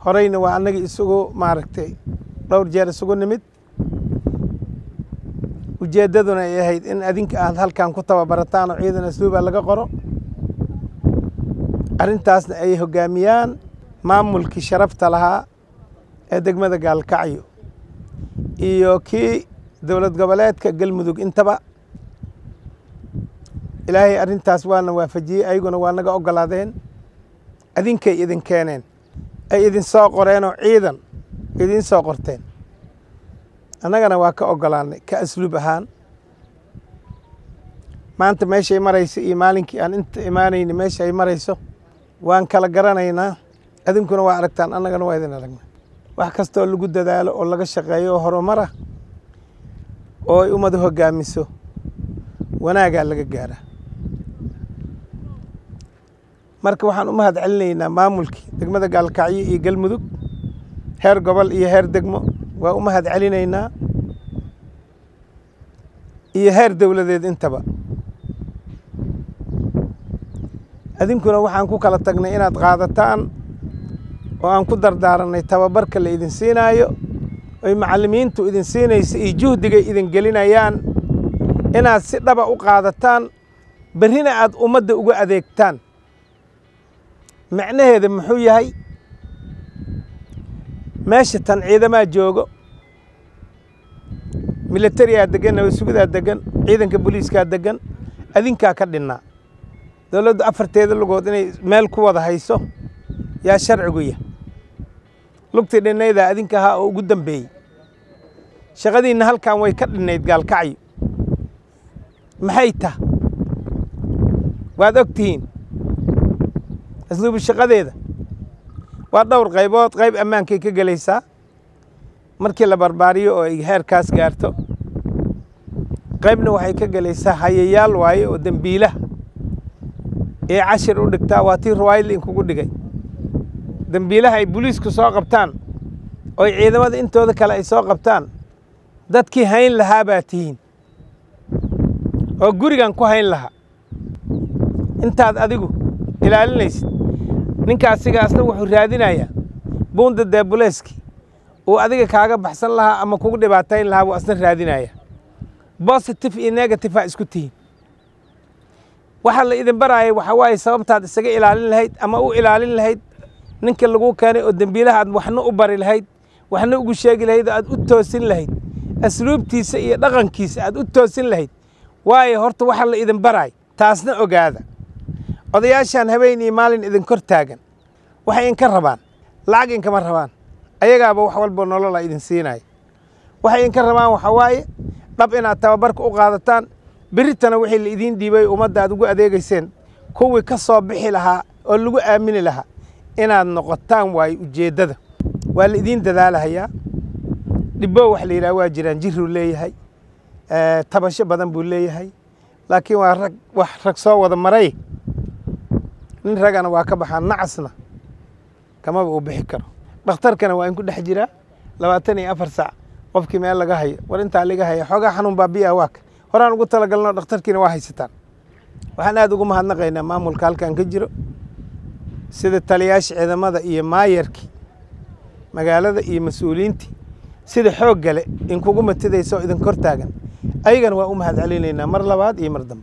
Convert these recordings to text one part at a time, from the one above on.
horeyna waa annagii isugu maaragtay dhowr jeer isugu nimid ujeeddaduna ay ahayd in adinka aad halkan ku tababarataan oo ciidan asluuba laga qoro arrintaasna ay hoggaamiyaan maamulkii sharafta lahaa ee degmada gaalkacyo iyo kii dowlad goboleedka galmudug intaba ilaahay arrintaas waana waafajiyey ayaguna waa naga oggolaadeen adinkay idin keeneen ay idin soo qoreenoo ciidan idiin soo qorteen annagana waa ka oggolaannay ka asluub ahaan maanta meeshay marayso iyo maalinkii aan inta imaanayni meesha ay marayso waan kala garanaynaa adinkuna waa aragtaan annagana waa idin aragna wax kastoo lagu dadaalo oo laga shaqeeyo oo horumara oo ay ummadu hoggaamiso wanaagaa laga gaaraa marka waxaan u mahad celinaynaa maamulkii degmada gaalkacyo iyo galmudug heer gobol iyo heer degmo waa u mahad celinaynaa iyo heer dowladeed intaba adinkuna waxaan ku kala tagnay inaad qaadataan oo aan ku dardaaranay tababarka la idin siinaayo oy macallimiintu idin siinaysa iyo juhdigay idin gelinayaan inaad si dhaba u qaadataan berrina aad ummadda uga adeegtaan macnaheeda muxuu yahay meesha tan ciidamaa joogo militariyaa degan nabadsugidaa degan ciidanka booliiskaa degan adinkaa ka dhinnaa dowladdu afarteeda lugood inay meel ku wada hayso yaa sharcigu yah lugtii dhinnaydaa adinka ahaa oo ugu dambeeyey shaqadiinna halkan way ka dhinnayd gaalkacyo maxay tah waad og tihiin asluubu shaqadeeda waa dhowr qaybood qayb ammaankay ka gelaysaa markii la barbaariyo oo ay heerkaas gaarto qaybna waxay ka gelaysaa hayayaal waaye oo dembiilaha ee cashir u dhigtaa waa tii ruwaayadla inkugu dhigay dembiilaha ay booliisku soo qabtaan oo ay ciidamada intooda kale ay soo qabtaan dadkii hayn lahaa baa tihiin oo gurigan ku hayn lahaa intaad adigu ilaalinaysid ninkaasigaasna wuxuu raadinayaa buunda deebuleeski uu adiga kaaga baxsan lahaa ama kugu dhibaatayn lahaa buu asna raadinaya bositive iyo negative aa isku tihiin waxaa la idin baraayay waxaa waaye sababtaad isaga ilaalin lahayd ama u ilaalin lahayd ninka laguu keenay oo dembiilaha aad waxna u bari lahayd waxna ugu sheegi lahayd oo aad u toosin lahayd asluubtiisa iyo dhaqankiisa aad u toosin lahayd waayo horta waxaa la idin baraay taasna ogaada odayaashaan habeen iyo maalin idin kor taagan waxay inka rabaan lacag inkama rabaan ayagaaba wax walba nolola idin siinaya waxay inka rabaan waxaa waaye dhab inaad tababarka u qaadataan beritana wixii la idiin dhiibay ummadda aad ugu adeegayseen kuwii ka soo bixi lahaa oo lagu aamini lahaa inaad noqotaan waayo ujeeddada waa la idiin dadaalahayaa dhibbo wax la yidhaha waa jiraan jiruu leeyahay tabasho badan buu leeyahay laakiin waa rag wax rag soo wada maray nin ragana waa ka baxaa nacasna kamaba uu bixi karo dhakhtarkana waa in ku dhex jiraa labaatan iyo afar saac qofkii meel laga hayo war intaa laga haya xoogaa xanuun baabiya waaka horaan ugu talagalno dhakhtarkiina waa haysataan waxaan aad ugu mahadnaqaynaa maamulka halkan ka jiro sida taliyaasha ciidamada iyo maayarkii magaalada iyo mas-uuliyiintii sida xoog gale inkugu matidaysa oo idin kor taagan ayagana waa u mahad celinaynaa mar labaad iyo mar dambe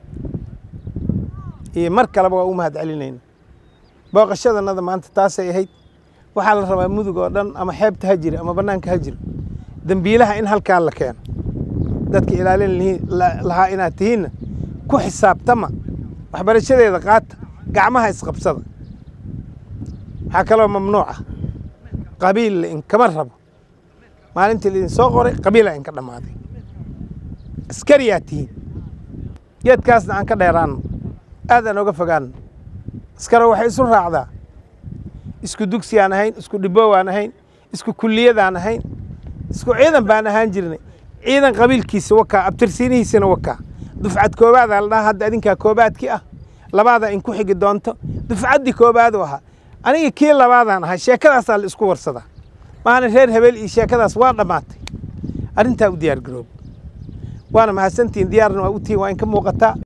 iyo mar kaleba waa u mahad celinaynaa booqashadanada maanta taasay ahayd waxaa la rabaa mudug oo dhan ama xeebta ha jira ama bannaanka ha jiro dembiilaha in halkaan la keeno dadka ilaalin lahaa inaad tihiinna ku xisaabtama waxbarashadeeda qaata gacmaha isqabsada waxaa kaloo mamnuuca qabiil la inkama rabo maalintii laidin soo qoray qabiila inka dhammaaday askariyaa tihiin geedkaasna aan ka dheeraanno aad aan oga fogaanno askaro waxay isu raacdaa isku dugsiyaan ahayn isku dhibowaan ahayn isku kulliyadaan ahayn isku ciidan baan ahaan jirnay ciidan qabiilkiisa wakaa abtirsiinihiisana wakaa dufcad koobaadaa la dhaha hadda adinkaa koobaadkii ah labaadaa inku xigi doonto dufcaddii koobaadu ahaa aniga kii labaadaan ahaa sheekadaasaa la isku warsadaa maana reer habeel iyo sheekadaas waa dhammaatay arrintaa u diyaar garoob waana mahadsantihiin diyaarna waa u tihiin waa inka muuqataa